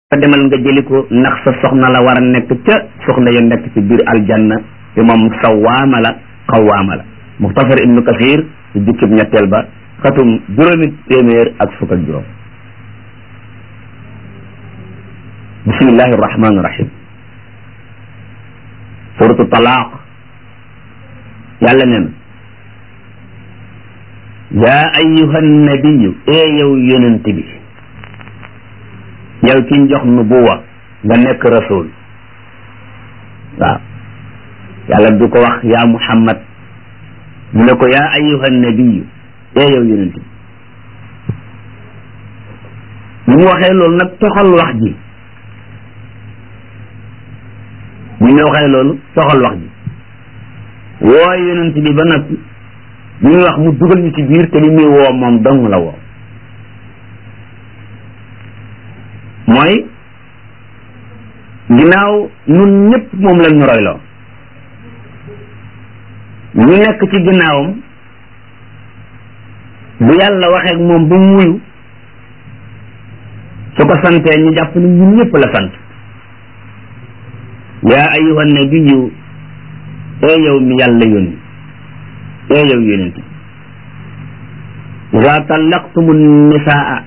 demal nga jëli ko ndax sa soxna la war a nekk ca soxna ya nekk ci biir aljanna te moom sawaama la xawaama la muxtasar ibnu kasir ci jukkib ñetteel ba xatum juróomi téeméer ak fukk ak juróom bismillahi arrahmani irrahim suratu talaaq yàlla nee na yaa ayuha nabiyu ee yow yonent bi yow ki jox nubuwa nga nekk rasul waaw yàlla du ko wax yaa muhammad mu ne ko yaa ayuha nabiyu ee yow yonent bi bu mu waxee loolu nag toxal wax ji bu ñu waxee loolu toxal wax ji woo yonent bi ba noppi bu ñu wax mu dugal ñu ci biir te li muy woo moom dong la woo mooy ginnaaw ñun ñëpp moom la ñu royloo ñu nekk ci ginnaawam bu yàlla waxee ak moom ba mu wuyu su ko santee ñu jàpp ne ñun ñëpp la sant yaa ayuha nabiyu ee yow mi yàlla yónni ee yow yónent ida tallaqtumu nisaa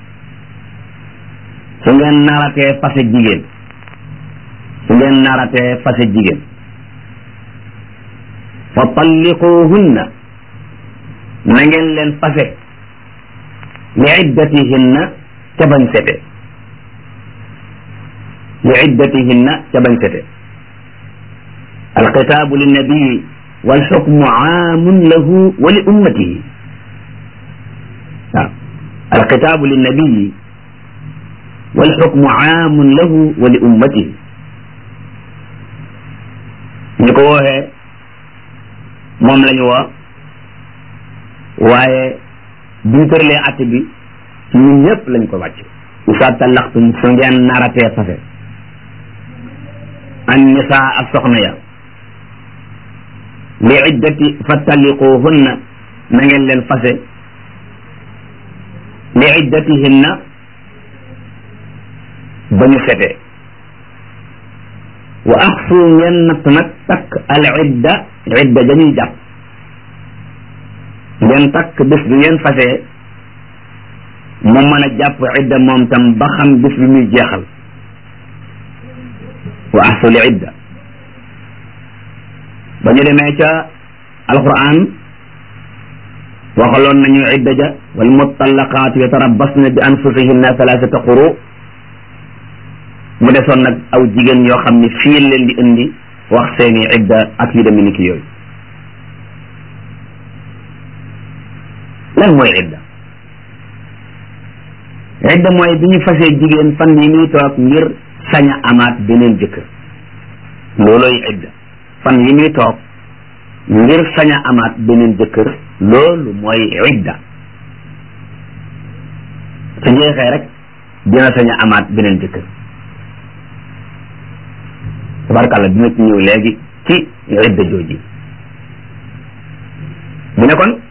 su ngeen naratee fase jigéen su ngeen naratee fase jigéen fa talliquhunna na ngeen leen fase li iddatihinna ca bañ sete li iddatihinna ca bañ sete alxitaabu linnabii walxukmu aamun lahu wa li ummatihi waaw alxitaabu linnabii walxukmu aamun lahu wa li ummatihi ñu ko wooxee moom la ñu woo waaye biñ tëralee att bi ci ñun ñëpp lañ ko wàcc isa talaxtum su ngeen naratee fase an nisaa ak soxna ya li iddati fa talliquhunna na ngeen leen fase li iddatihinna ba ñu setee wa axsu ngeen natt nag takk al idda idda dañuy jàpp ngeen takk bés bi ngeen fasee mu mën a jàpp idda moom tam ba xam bés bi muy jeexal wa axsu li idda ba ñu demee ca alquran waxaloon nañu idda ja wal mutallaqaatu yatarabbasna bi anfusihinna thalathata quru mu desoon nag aw jigéen yoo xam ne fii leen di indi wax seeni idda ak yu demee ni ki yooyu lan mooy idda idda mooy bi ñu fasee jigéen fan yi muy toog ngir sañ a amaat beneen jëkkër loolooy idda fan yi muy toog ngir sañ a amaat beneen jëkkër loolu mooy idda su jeexee rek dina sañ a amaat beneen jëkkër tabarkàlla dina ci ñëw léegi ci idda jooji mu ne kon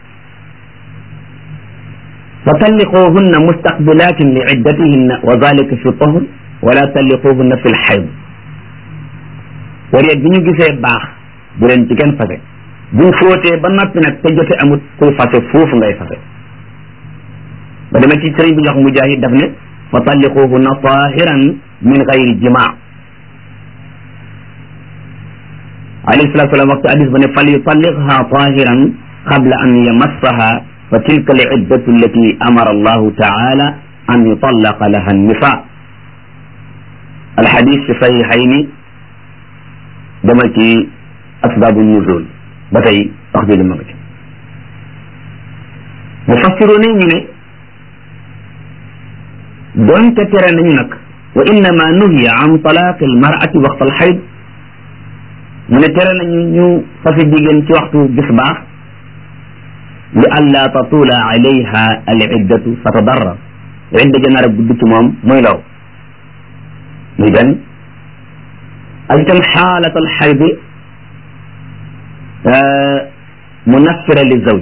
fa talliquhunna mustaqbilatin li iddatihinna wa zalika fi tahr wala talliquhunna fi lxayd période bi ñu gisee baax bu leen ci kenn fase buñ fóotee ba noppi nag te jote amut kuy fase foofu ngay fase ba dama ci sëriñ bi jox mujahid daf ne fa talliquhunna tahiran min gayri jimaa alayhi salatu salaam waxtu hadis ba ne fal yutalliqha tahiran qabla an yamassaha fa tilka al iddatu allati amara allahu taala an yutallaqa laha annisa alxadis fi saxiixayni dama ci asbaabu nuzul ba tey wax ji li ma nga ci mufassiroon ñu ne doonte tere nañu nag wa innama nuhiya an talaaqi almarati waxta alxayd mu ne tere nañu ñu fase jigéen ci waxtu gis baax li alla tatula alayha al iddatu fa tadarrar idda ja nar a gudd ci moom muy law muy benn ak itam xaalat al xaydi munaffira li zawj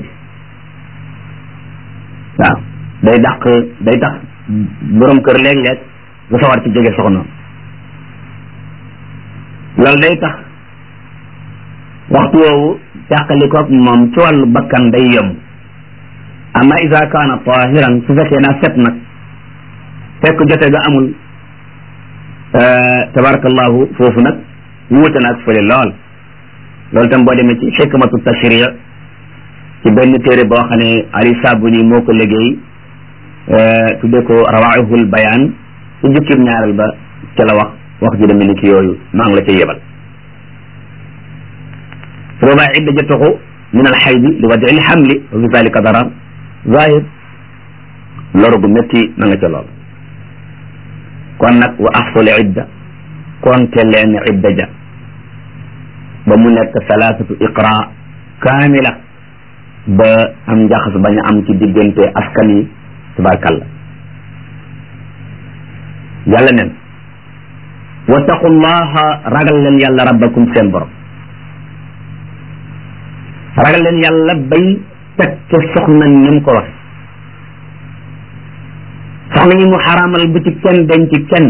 waaw day dàq day tax borom kër léeg-léeg du sawar ci jege soxna loolu day tax waxtu woowu càqalikoog moom ci wàllu bakkan day yomb amma isa kaana tahiran su fekkee naa set nag fekk jote ga amul tabarakallahu foofu nag wuute na ak fële lool loolu tam boo demee ci xikmatu tashriya ci benn téere boo xam ne ali sabuni moo ko liggéey tudde ko rawaihul bayaan ci jukkib ñaareel ba ca la wax wax ji demee ni ki yooyu maa ngi la ca yebal su boobaa idda ja toxu min al xaydi li wadi il xamli wa fi zalika darar zahir loru gu métti na nga ca lool kon nag wa axsul idda konte leen idda ja ba mu nekk salaasatu iqra kaamila ba am njaxas bañ a am ci diggante askan yi tabarkalla yàlla nen wattaqullaha ragal leen yàlla rabbakum seen borom ragal leen yàlla bay teg ca soxna ni mu ko wax soxna yi mu xaraamal bu ci kenn denc kenn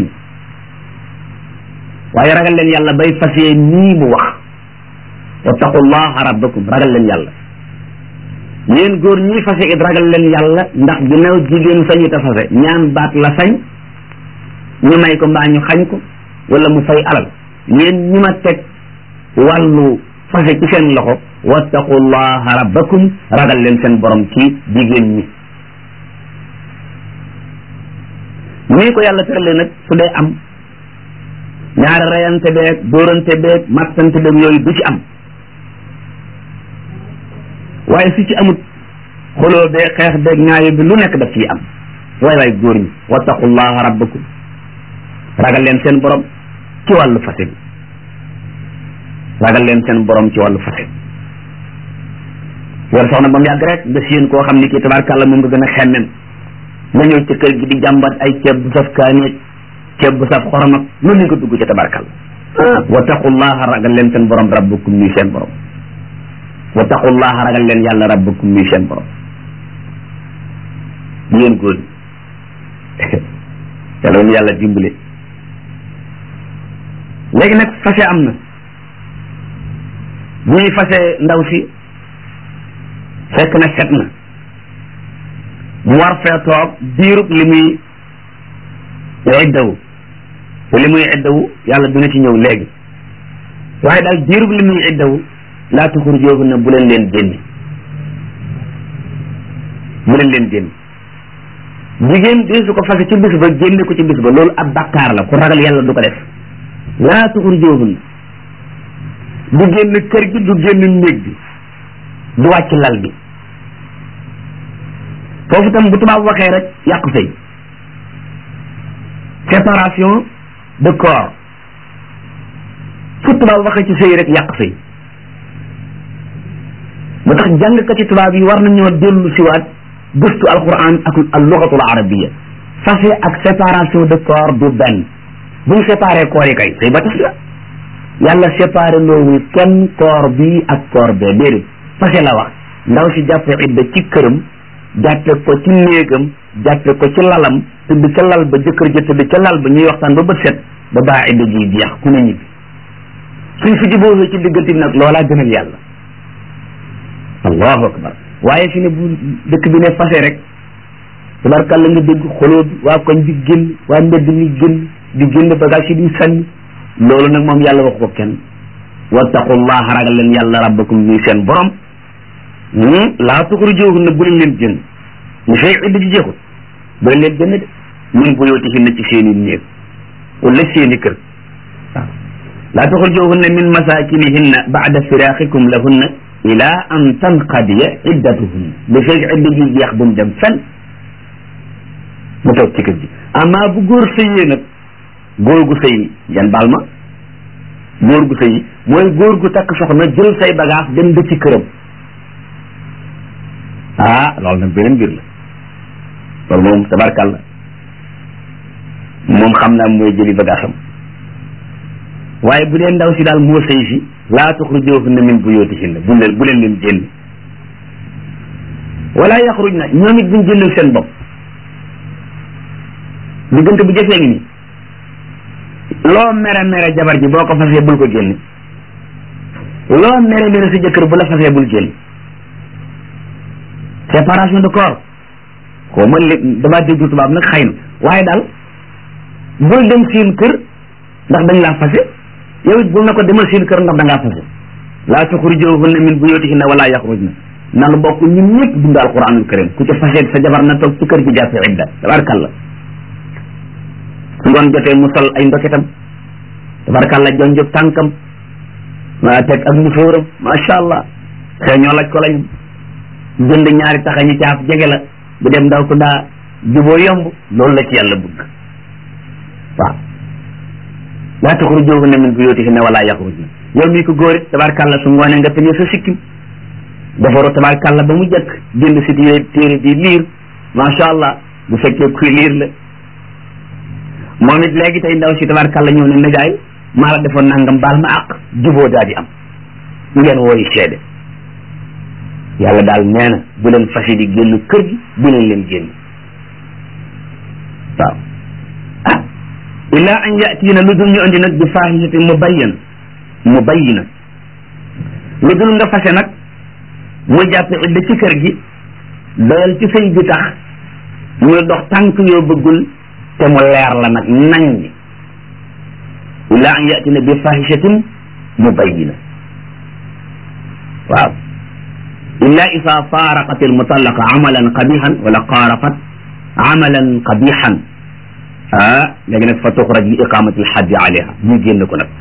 waaye ragal leen yàlla bay fasee nii mu wax wattaqullaha rabbakum ragal leen yàlla yéen góor ñi fase it ragal leen yàlla ndax ginnaaw jigéen sañu ta fase ñaan baat la sañ ñu may ko mbaa ñu xañ ko wala mu fay alal yéen ñi ma teg wàllu fase ci seen loxo wattaqullaha rabbakum ragal leen seen borom ci jigéen ñi nii ko yàlla tëralee nag su dee am ñaari reyante beeg dóorante beeg mattante beeg yooyu du ci am waaye su ci amut xoloo beeg xeex beeg ñaayo bi lu nekk daf ciy am waay waay góor ñi wattaqullaha rabbakum ragal leen seen borom ci wàllu fase bi ragal leen seen borom ci wàllu fase yor soxna ba mu yàgg rek nga séen koo xam ni kii tabarkàlla moom nga gën a xemmem nga ñëw ci kër gi di jàmbat ay ceeb bu saf kaaneeg ceeb bu saf xorom ak lu ne nga dugg ci tabarkàlla wattaqullaha ragal leen seen borom rabbakum muy seen borom wattaqullaha ragal leen yàlla rabbakum muy seen borom yéen góor ñi yàlla woon yàlla dimbale léegi nag fase am na bu ñuy fase ndaw si fekk na set na mu war fee toog diirub li muy iddawu te li muy iddawu yàlla dina ci ñëw léegi waaye daal diirub li muy iddawu laa tuxurujoohunna bu leen leen génne bu leen leen génne jigéen di su ko fase ci bis ba génne ko ci bis ba loolu ab bakkaar la ku ragal yàlla du ko def laa tuxurujoohunna du génn kër gi du génn néeg bi du wàcc lal bi foofu tam bu tubaab waxee rek yàq sëy séparation de corps fu tubaab waxee ci sëy rek yàq sëy moo tax jàngkati tubaab yi war nañoo dellu siwaat gëstu alquran ak al lugatul arabia fase ak séparation de corps du benn buñ séparé corps yi kay sëy ba tas la yàlla séparé loowul kenn corps bi ak corps bee déedéet fase la wax ndaw si jàppe idda ci këram jàppe ko ci néegam jàppe ko ci lalam tëdd ca lal ba jëkkër ja tëdd ca lal ba ñuy waxtaan ba bët set ba baa idda ji jeex ku ne ñibbi suñ fi jubóosee ci diggante bi nag loolaa gënal yàlla allahu akbar waaye fi ne bu dëkk bi ne fase rek tabarkàlla nga dégg xoloo bi waa koñ bi génn waa mbedd mi génn di génn bagage yi di sànni loolu nag moom yàlla wax ko kenn wattaqullaha ragal leen yàlla rabbakum muy seen borom laa tuxrujuhunna bu leen leen génn ñu fay idda ji jeexul bu leen leen génn de min buyutihinna ci seeni néeg wala seeni kër waaw laa tuxrujuhunna min masakinihinna ba'da firaqikum lahunna ila an tanqadiya iddatuhunna li fay idda ji jeex bu mu dem fenn mu toog ci kër gi amma bu góor sëyee nag góor gu sëy yan baal ma góor gu sëy mooy góor gu takk soxna jël say bagage dem ba ci këram ah loolu nag beneen mbir la loolu moom tabarkàlla moom xam naa mooy jëli bagage am waaye bu dee ndaw si daal moo sëy si laa tuxrujuhunna min buyutihinna bu leen bu leen leen génn wala yaxruj na ñoom it buñ génnal seen bopp diggante bu jafee ngi nii loo mere mere jabar ji boo ko fasee bul ko génne loo mere mere sa jëkkër bu la fasee bul génne séparation de corps xaw ma li damaa déglu tubaab nag xëy na waaye daal bul dem seen kër ndax dañ laa fase yow it bul na ko demal seen kër ndax da ngaa fase laa tuxrijuhunna min buyutihinna wala yaxrujna nanu bokk ñun ñëpp dund alquranul karim ku ci fase sa jabar na toog ci kër gi jàppe idda tabarkalla su ngoon jotee mu sol ay ndoketam tabarkalla jonjog tànkam waa teg ak musóoram macha allah xëy ñoo laj ko lañ jënd ñaari taxa ñi caaf jege la bu dem ndaw ko daa juboo yomb loolu la ci yàlla bëgg waaw laa taxrujuhunna min buyutihinna wala yaxrujna yow mii ko góor it tabarkalla su ngoonee nga tëjee sa sikkim defaru tabarkalla ba mu jëkk jënd si téere téere di liir macha allah bu fekkee kuy liir la moom it léegi tey ndaw si tabarkalla ñëw ne nijaay maa la defoon nangam baal ma àq juboo daa di am ngeen wooyi seede yàlla daal nee na bu leen fasi di génn kër gi bu leen leen génn waaw ah illa an yatiina lu dul ñu andi nag bi faahisatin mubayyan mubayyina lu dul nga fase nag mu jàpp idda ci kër gi doyal ci sëy bi tax muy dox tànk yoo bëggul te mu leer la nag nañ ñi illa an yatiina bi faahisatin mubayyina waaw illa isa faaraqat almutallaqa amalan qabihan wala qaarafat amalan qabihan ah léegi nag fa tuxraj li iqamati alxaddi alayha ñu génn ko nag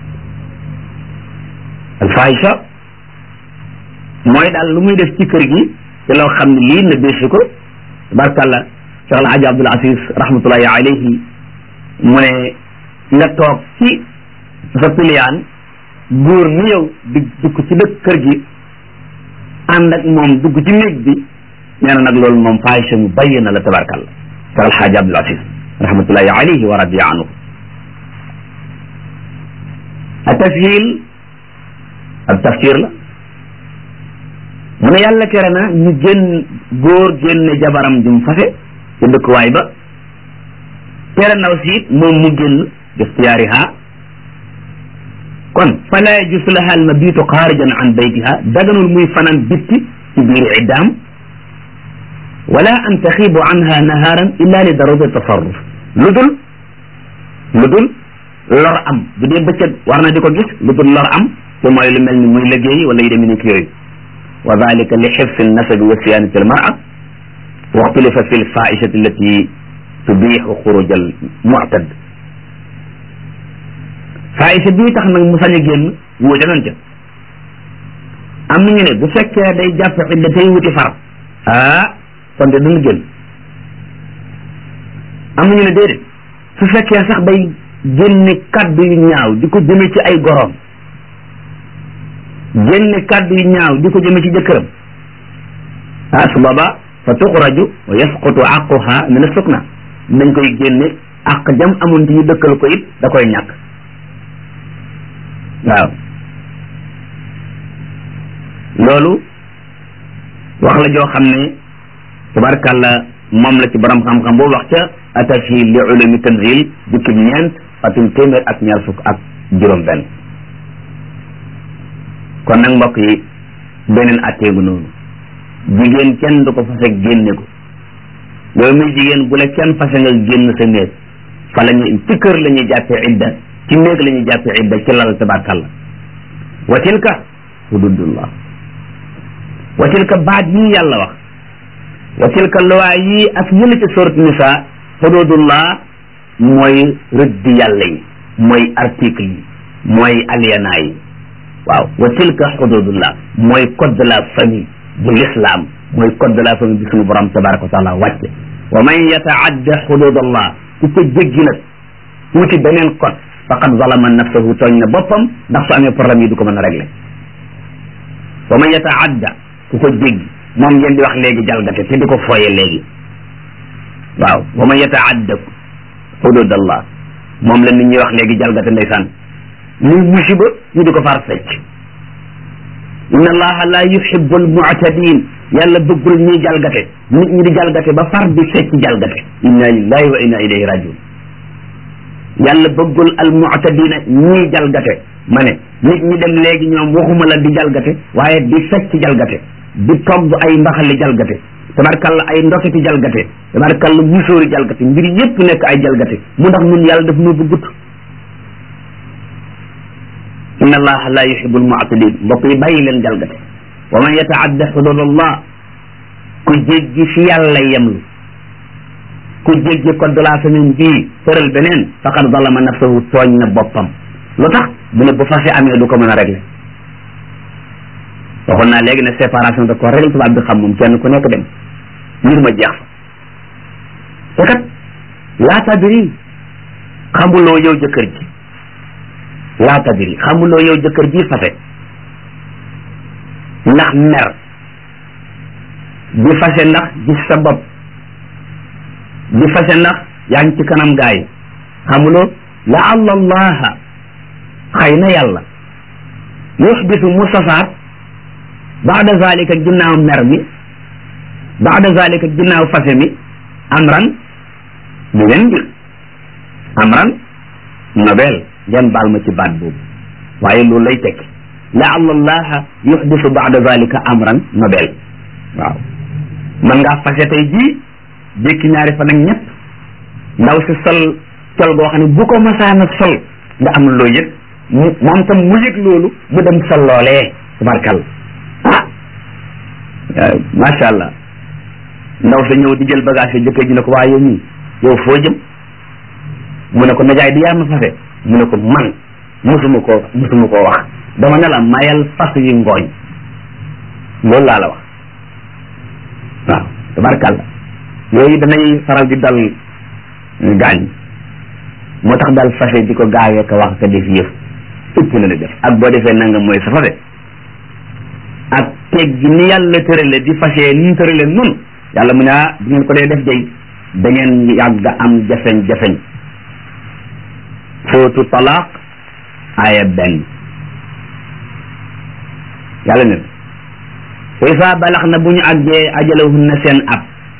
alfahisha mooy daal lu muy def ci kër gi te loo xam ne lii na bési ko tabarkàllah Cheikh Alhaji Abdul Aziz rahmatullahi alayhi mu ne nga toog ci sa piliyaan góor ni yow di dugg ci dëkk kër gi ànd ak moom dugg ci néeg bi nee na nag loolu moom fahisha mu bàyyi na la tabarkàllah Cheikh Alhaji Abdul Aziz rahmatullahi alayhi wa radiya anhu a tashil ak tafsir la mu ne yàlla tere na ñu génn góor génne jabaram jum fase ci dëkkuwaay ba tere ndaw si it moom mu génn ixtiyaariha kon fala yajus laha al mabitu xaarijan an baytiha daganul muy fanaan bitti ci biir iddaam wala an taxiibu anha naharan illa li darurati tasarruf lu dul lu dul lor am bu dee bëccëg war na di ko gis lu dul lor am te mooy lu mel ni muy liggéey wala yu demee ni ki yooyu wa dalika li xifsi nasabi wa siyanati almara wa ixtulifa fi lfaishati allati tubixu xuruj al muctad faisha bii tax nag mu sañ a génn wuute nañ ca am nañu ne bu fekkee day jàpp idda tey wuti far ah kon de duñu génn am nañu ne déedéet su fekkee sax day génne kaddu yu ñaaw di ko jëme ci ay goroom génne kaddu yu ñaaw di ko jëme ci jëkkëram ah su booba fa tuxraju wa yasqutu aquha min asukna dañ koy génne àq jam amoon ci ñu dëkkal ko it da koy ñàkk waaw loolu wax la joo xam ne tabarkàlla moom la ci borom xam-xam boo wax ca atashil li ulumi tanzil jukkib ñeent atum téeméer ak ñaar fukk ak juróom benn kon nag mbokk yi beneen atteegu noonu jigéen kenn du ko fase génne ko yow mi jigéen bu la kenn fase nga génn sa néeg fa la ñu ci kër la ñuy jàppee idda ci néeg la ñuy jàppee idda ci lal tabarkàlla wa tilka hududullah wa tilka baat yi yàlla wax wa tilka luwaa yi ak yële ci sourate nisa hududullah mooy rëdd yàlla yi mooy article yi mooy aliana yi waaw wa tilka hududullah mooy code de la famille bu l'islam mooy code de la famille bi suñu borom tabaraka wa taala wàcce wa man yataadda hududallah ku ko jéggi nag wuti beneen code faqad zalama nafsahu tooñ na boppam ndax su amee problème yi du ko mën a régler wa man yataadda ku ko jéggi moom ngeen di wax léegi jalgate te di ko fooye léegi waaw wa man yataadda hududallah moom la nit ñi wax léegi jalgate ndeysaan muy musiba ñu di ko far fecc inna allaha la yuhibbu almu'tadin yàlla bëggul ñuy jalgate nit ñi di jalgate ba far di fecc jalgate inna lillahi wa inna ilayhi rajiun yàlla bëggul al mu'tadina ñii jalgate ma ne nit ñi dem léegi ñoom waxuma la di jalgate waaye di fecc jalgate di togg ay mbaxali jalgate tabarkalla ay ndoketi jalgate tabarkalla musóori jalgate mbir yépp nekk ay jalgate mu ndax nun yàlla daf noo bëggut inna allaha la yuhibu almu'tadin mbokk yi bàyyi leen jalgate wa man yataadda hudud allah ku jéggi fi yàlla yemlu ku jéggi code de la famille bii tëral beneen faqad zalama nafsahu tooñ na boppam lu tax bu ne bu fase amee du ko mën a régler waxoon naa léegi ne séparation de corps règle tubaab bi xam moom kenn ku nekk dem mbir ma jeex fa te kat laa tadri xamuloo yow jëkkër ji laa tadri xamuloo yow jëkkër ji fase ndax mer di fase ndax gis sa bopp di fase ndax yaa ngi ci kanam gaay xamuloo la allaha xëy na yàlla yuxdisu mu safaat baada zalika ginnaaw mer mi baada zalika ginnaaw fase mi amran mi leen mbir amran nobel ngeen baal ma ci baat boobu waaye loolu lay tekki laalla allaha yuxdisu baada zalika amran nobel waaw mën ngaa fase tey jii jékki ñaari fan ak ñett ndaw si sol col goo xam ne bu ko masaana sol nga am loo yëg mu moom tam mu yëg loolu mu dem sol loolee tabarkal ah macha allah ndaw sa ñëw di jël bagage yi jëkkër ji ne ko waa yow mii yow foo jëm mu ne ko najaay di yaa ma fase mu ne ko man musuma koo musuma koo wax dama ne la mayal fas yi ngooñ loolu laa la wax waaw tabarkalla yooyu danay faral di dal gaañ moo tax daal fase di ko gaawee ko wax ka def yëf ëpp na la def ak boo defee nangam mooy sa fase ak teg gi ni yàlla tërale di fase ni mu tërale nun yàlla mu ne ah bu ngeen ko dee def day da ngeen yàgg am jafeñ-jafeñ sootu talaaq aaya benn yàlla ne wa isa balax na bu ñu àggee ajalahunna seen ab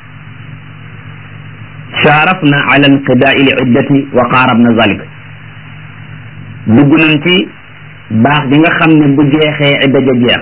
shaarafna ala inqidaai l iddati wa qaarabna zalik dugg nañ ci baax gi nga xam ne bu jeexee idda ja jeex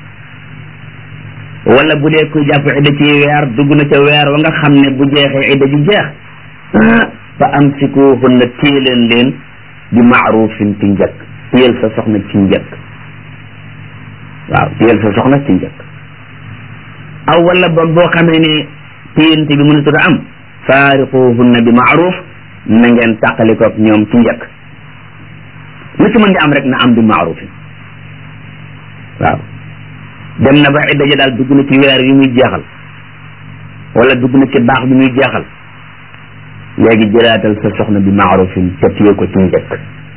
wala bu dee kuy jàpp idda ci weer dugg na ca weer wa nga xam ne bu jeexee idda ji jeex fa amsikuhunna téye leen leen bi maarufin ci njëkk téyel sa soxna ci njëkk waaw téyel sa soxna ci njëkk aw wala boog boo xamee ne téyante bi mënatut a am faariquhunna bi maaruf na ngeen tàqalikoog ñoom ci njëkk lu ci mën di am rek na am bi maarufin waaw dem na ba idda ja daal dugg na ci weer yi muy jeexal wala dugg na ci baax bi muy jeexal léegi jëlaatal sa soxna bi maarufin te téye ko ci njëkk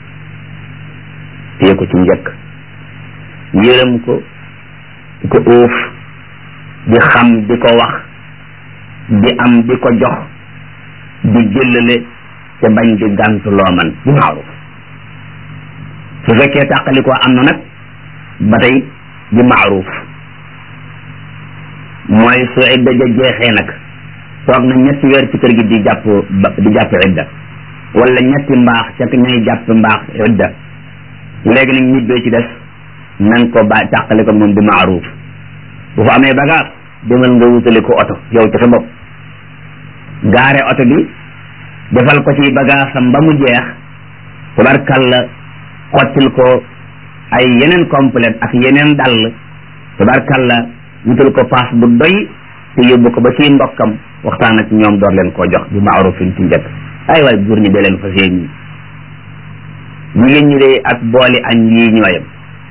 téye ko ci njëkk yërëm ko di ko uuf di xam di ko wax di am di ko jox di jëllale te bañ di gàntu loo man bi maaruf su fekkee tàqali ko am na nag ba tey bi maaruf mooy su idda ja jeexee nag toog na ñetti weer ci kër gi di jàpp di jàpp idda wala ñetti mbaax ca ñay jàpp mbaax idda léegi nag ñibbee ci des nang ko ba tàqali ko moom bi maaruf bu fa amee bagage demal nga wutali ko oto yow ci sa bopp gaare oto bi defal ko ci bagaasam ba mu jeex tabarkalla xottil ko ay yeneen complète ak yeneen dàll tabarkalla wutal ko paas bu doy te yóbbu ko ba ci mbokkam waxtaan ak ñoom door leen koo jox bi maarufin ci njëkk ay waay góor ñi de leen fas yéen ñi jigéen ñi de ak booli añ yii ñooyam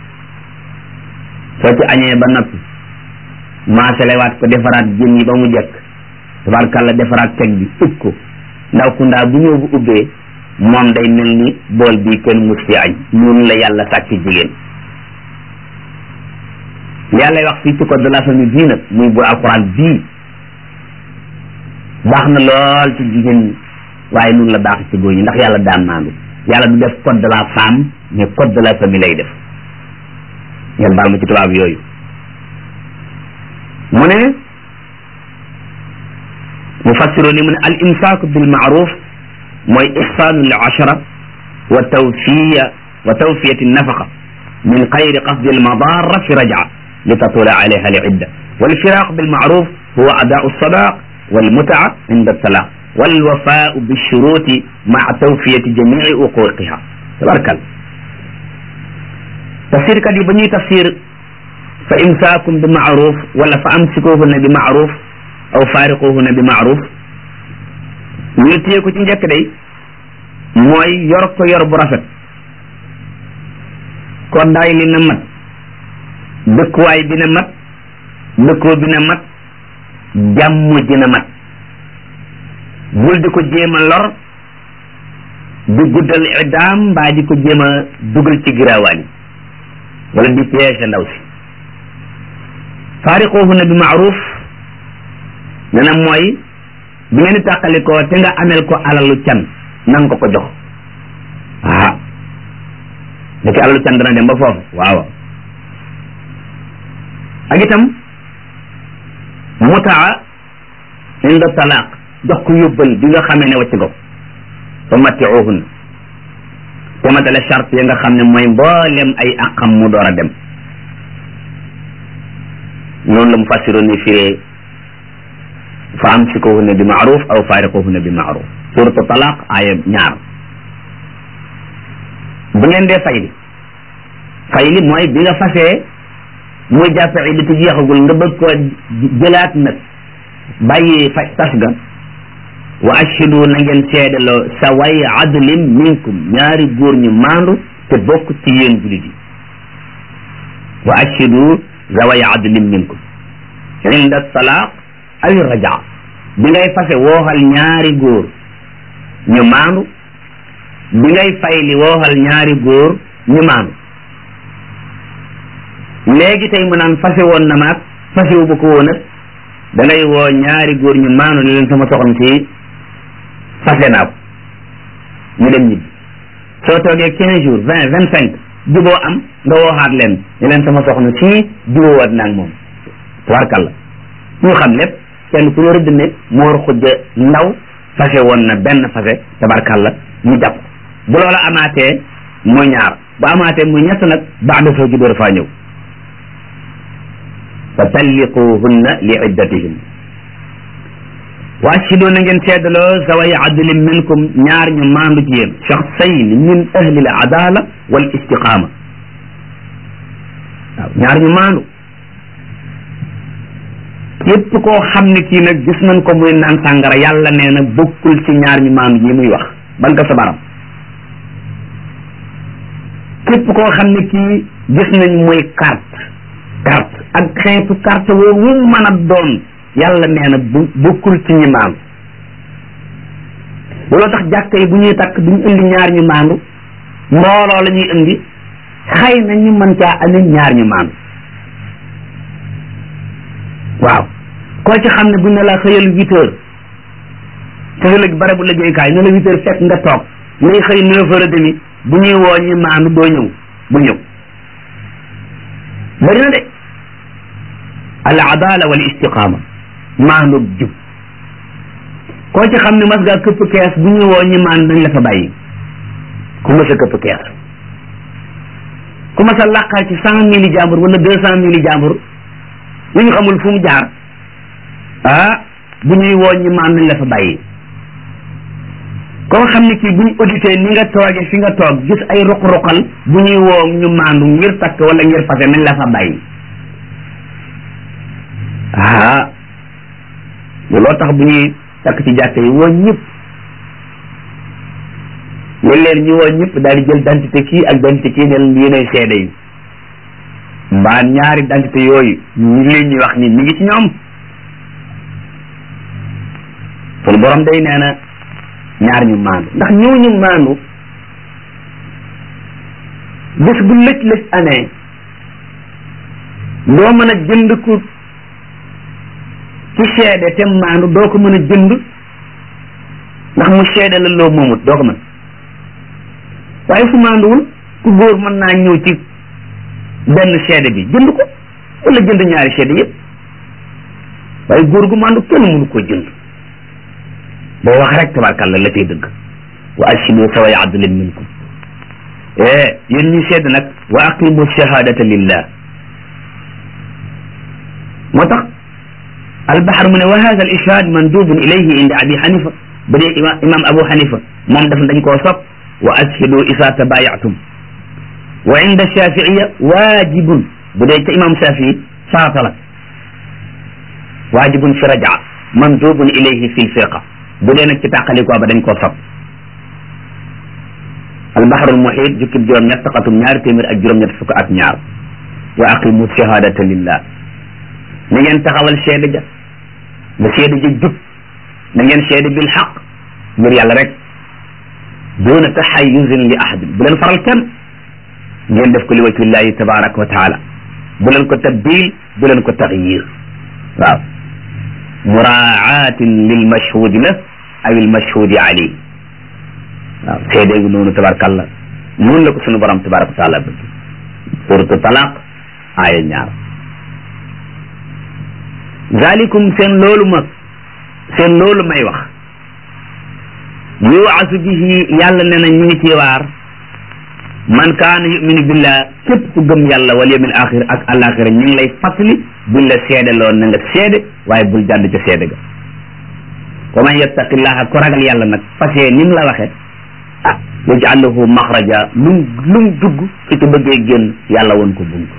soo ci añee ba noppi maasalewaat ko defaraat jën yi ba mu jekk tabarkalla defaraat teg bi ub ko ndaw ku ndaa bu ñëw bu ubbee moom day mel ni bool bi kenn mus fi añ noonu la yàlla sàkk jigéen yàlla wax fii ci code de la famille bii nag muy bu alxuraan bii baax na lool ci jigéen ñi waaye noonu la baax ci góor ñi ndax yàlla daan maandu yàlla du def code de la femme mais code de la famille lay def ngeen baal ma ci tubaab yooyu mu ne mufassiro ni mu ne al imsaaku bil maaruf mooy ihsaanu l ashara wa tawfiya wa tawfiyati nafaqa min xayri qasdi almadara fi rajaa li tatula alayha alidda walfiraq bilmaaruf huwa adaau alsadaq walmutaa inda altalaq walwafaau bilshuruti maa tawfiyati jamici uquqiha tabarkal tafsirkat yi ba ñuy tafsir fa imsaakum bi maaruf wala fa amsikuhunna bi maaruf aw faariquhunna bi maaruf ñu téye ko ci njëkk day mooy yor ko yor bu rafet koddaay li na mat dëkkuwaay bi na mat dëkkoo bi na mat jàmm ji na mat bul di ko jéem a lor di guddal iddaam mbaa di ko jéem a dugal ci giraawaan yi wala di piège ndaw si faariquhunna bi maaruf ne na mooy bi ngeen di tàqalikoo te nga amel ko alalu can nanga ko ko jox ah ndeke alalu can dana dem ba foofu waaw ak itam mutaa inda talaaq jox ko yóbbal bi nga xamee ne wacc nga ko fa mattiuhunna te matale charte yi nga xam ne mooy mboolem ay aqam mu door a dem noonu la mu fassiroon ni firee fa amsikuhunna bi maaruf aw faariquhunna bi maaruf suratu talaq aaya ñaar bu ngeen dee fayli fayli mooy bi nga fasee muy jàppe iddatu jeexagul nga bëgg koo jëlaat nag bàyyi fay tas ga wa ashhidu na ngeen seedaloo sa way adlin minkum ñaari góor ñu maandu te bokk ci yéen julit yi wa ashhidu zaway adlin minkum inda talaaq aw rajaa bi ngay fase wooxal ñaari góor ñu maandu bi ngay fayli wooxal ñaari góor ñu maandu léegi tey mu naan fase woon na maag fase wu ba ko woon ak da ngay woo ñaari góor ñu maandu ne leen sama soxna si fase naa ko ñu dem ñibbi soo toogee quinze jours vingt vingt cinq juboo am nga wooxaat leen ne leen sama soxna si juboowaat naag moom tubarkalla ñu xam lépp kenn ku ñu rëdd ne moor xujja ndaw fase woon na benn fase tabarkalla ñu jàpp bu loola amaatee muy ñaar bu amaatee muy ñett nag baada soo ji door faa ñëw fa talliquhunna li iddatihim wa ashhidu na ngeen seedaloo zaway adlin minkum ñaar ñu maandu ci yéen shaxsayn min ahli al adala wal istiqama waaw ñaar ñu maandu képp koo xam ne kii nag gis nañ ko muy naan sàngara yàlla nee na bokkul ci ñaar ñu maandu yi muy wax ban nga sa baram képp koo xam ne kii gis nañ muy carte carte ak xeetu carte woo wu mën a doon yàlla nee na bu bokkul ci ñi maandu looloo tax jàkka yi bu ñuy takk duñ indi ñaar ñu maandu mbooloo la ñuy indi xëy na ñu mën caa andi ñaar ñu maandu waaw koo ci xam ne bu ne la xëyal huit heures te sa léegi barabu liggéeykaay ne la huit heures fekk nga toog ngay xëy neuf heures et demi bu ñuy woo ñi maandu doo ñëw bu ñëw bari na de al adala wal istiqama maandu jub koo ci xam ne mas ngaa këpp kees bu ñuy woo ñi maandu dañ la fa bàyyi ku mas a këpp kees ku mas a làqal ci cent mille jàmbur wala deux cent mille jàmbur lu ñu xamul fu mu jaar ah bu ñuy woo ñi maan nañ la fa bàyyi koo xam ne kii bu ñu audité ni nga toogee fi nga toog gis ay ruq-ruqal bu ñuy woo ñu maandu ngir takk wala ngir fase nañ la fa bàyyi ah looloo tax bu ñuy takk ci jàkk yi woo ñëpp léeg-léeg ñu woo ñëpp daal di jël dentité kii ak dentité kii ne leen yéenay seede yi mbaa ñaari dentité yooyu ñi leen ñuy wax ni mi ngi ci ñoom sunu borom day nee na ñaar ñu maandu ndax ñooñu maandu bés bu lëj lëj amee doo mën a jënd ku ci seede te maandu doo ko mën a jënd ndax mu seede la loo moomut doo ko mën waaye su maanduwul ku góor mën naa ñëw ci benn seede bi jënd ko wala jënd ñaari seede yëpp waaye góor gu maandu kenn mënu koo jënd boo wax rek tabarkàlla la tey dëgg wa ashhidu zaway adlin minkum yéen ñi seede nag wa aqimu shahadata lillah moo tax albaxar mu ne wa hada al ishhad mandubun ilayhi inda abi xanifa ba dee imam abu xanifa moom daf dañ koo sopp wa ashhidu isa tabayatum wa inda shafiiya waajibun bu dee ca imam shafii farata la waajibun fi rajaa mandubun ilayhi fi lfirqa bu dee nag ci tàqalikoo ba dañ koo sopp albaxarul muxiit jukkib juróom-ñett xatum ñaari téeméer ak juróom-ñett fukk ak ñaar wa aqimu shahadata lillah na ngeen taxawal seede ja na seede ja jub na ngeen seede bil xaq ngir yàlla rek doona taxayusin li ahadin bu leen faral kenn ngeen def ko li wajhillahi tabaraka wa taala bu leen ko tabdil bu leen ko taxyir waaw muraatin lil mashhudi la aw il mashhudi alayh waaw seede gu noonu tabarkalla noonu la ko sunu borom tabaraka wa taala bëgg suratu talaq aaya ñaar zalikum seen loolu ma seen loolu may wax yuwaasu bihi yàlla ne na ñu ngi ci waar man kaana yuminu billah képp ku gëm yàlla wal yawmil axir ak alaxira ñu ngi lay fàttali buñ la seede loon na nga seede waaye bul jàdd ca seede ga wa man yattaqillaha ko ragal yàlla nag fasee ni mu la waxe ah yaj'al lahu maxraja lum lum dugg su ci bëggee génn yàlla woon ko bunt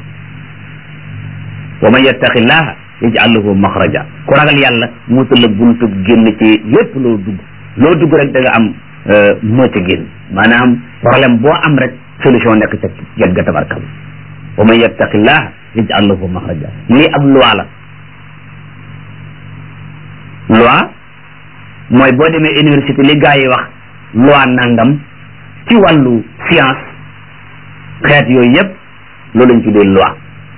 wa man yattaqillaha yaj'al lahu maxraja ku ragal yàlla mutal la buntu génn ci lépp loo dugg loo dugg rek da nga am moo ca génn maanaam problème boo am rek solution nekk ca get ga tabarkal wa man yattaqillaha yaj'al lahu maxraja lii ab loi la loi mooy boo demee université li gars yi wax loi nangam ci wàllu science xeet yooyu yëpp loolu lañ tuddee loi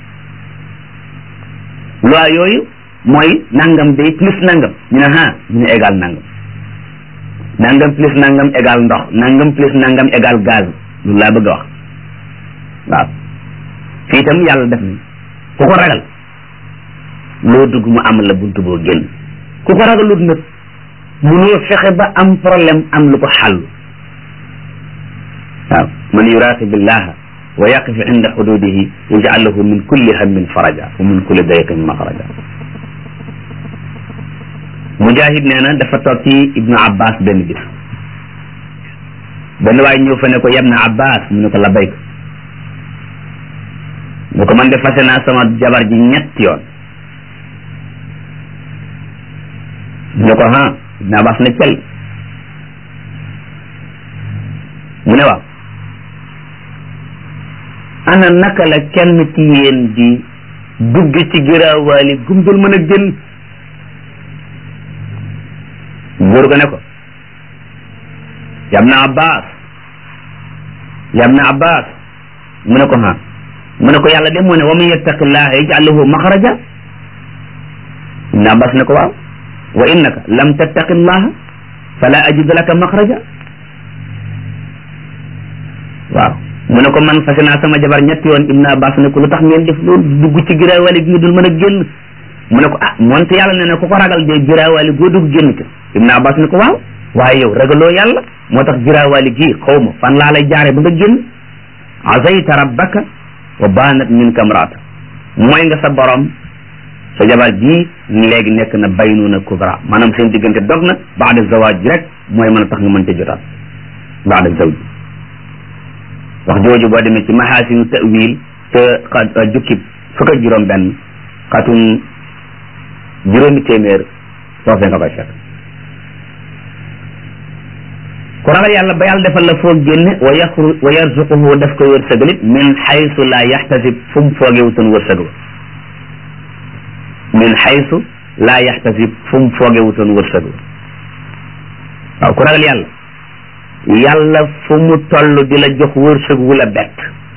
loi yooyu mooy nangam day plus nangam ñu ne ah ñu ne égal nangam nangam plus nangam égal ndox nangam plus nangam égal gaz loolu laa bëgg a wax waaw fii itam yàlla def ni ku ko ragal loo dugg mu am la buntu boo génn ku ko ragalut nag munoo fexe ba am problème am lu ko xàllu waaw man yuraqibillaha wa yaqif inda xududihi yaj'al lahu min kulli hammin faraja wa min kulli dayqin maxraja mujahid nee na dafa toog ci ibnu abbas benn bis benn waay ñëw fa ne ko yabna abbas mu ne ko labayk mu ko man de fase naa sama jabar ji ñetti yoon mu ne ko ha ibnu abbas ne cel mu ne waaw ana naka la kenn ci yéen di dugg ci giraawaali gumdul mën a génn góor ga ne ko yabna abbas yabna abbas mu ne ko ha mu ne ko yàlla de moo ne wa man yattaqillaha yaj'al lahu maxraja ibn abbas ne ko waaw wa innaka lam tattaqillaha fala ajidu laka maxraja waaw mu ne ko man fase naa sama jabar ñetti yoon ibn abbas ne ko lu tax ngeen def loolu dugg ci giraawaali gi dul mën a génn mu ne ko ah moonte yàlla ne ne ku ko ragal de giraawaali goo dugg génn ca ibn abbas ne ko waaw waaye yow ragaloo yàlla moo tax giraawaali gii xaw ma fan laa lay jaare ba nga génn azayta rabbaka wa banat minka mraata mooy nga sa borom sa jabar ji léegi nekk na baynuna kubra maanaam seen diggante dog na baada zawaaj rek mooy mën a tax nga mën te jotaat baada zawj wax jooju boo demee ci mahasinu tawil te jukkib fukk ak juróom benn xatum juróomi téeméer foofee nga koy fekk ku ragal yàlla ba yàlla defal la foo génne wa yaxru wa yarzuquhu daf koy wërsëgalit min xaysu la yaxtasib fu mu foogewutoon wërsëg wa min xaysu la yaxtasib fu mu foogewutoon wërsëg wa waaw ku ragal yàlla yàlla fu mu toll di la jox wërsëg wu la bett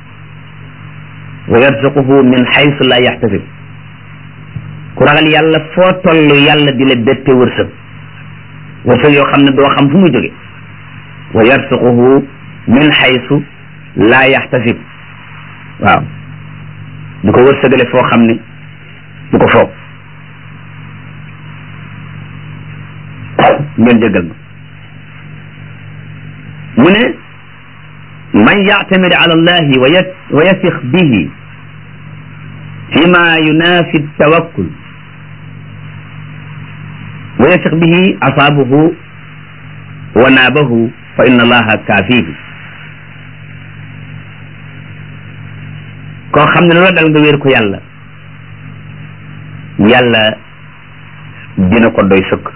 wa yarzuquhu min xaysu la yaxtasib ku ragal yàlla foo toll yàlla di la bette wërsëg wërsëg yoo xam ne doo xam fu mu jóge wa yarsuquhu min xaysu laa yaxtasib waaw du ko wërsëgale foo xam ne du ko foog ngeen jéggal ma mu ne may man yactamid ala allahi wa yasix bihi fima yunafi tawakkul wa yasix bihi asaabuhu wa naabahu fa inna allaha kaafihi koo xam ne loola dal nga wéer ko yàlla yàlla dina ko doy sëkk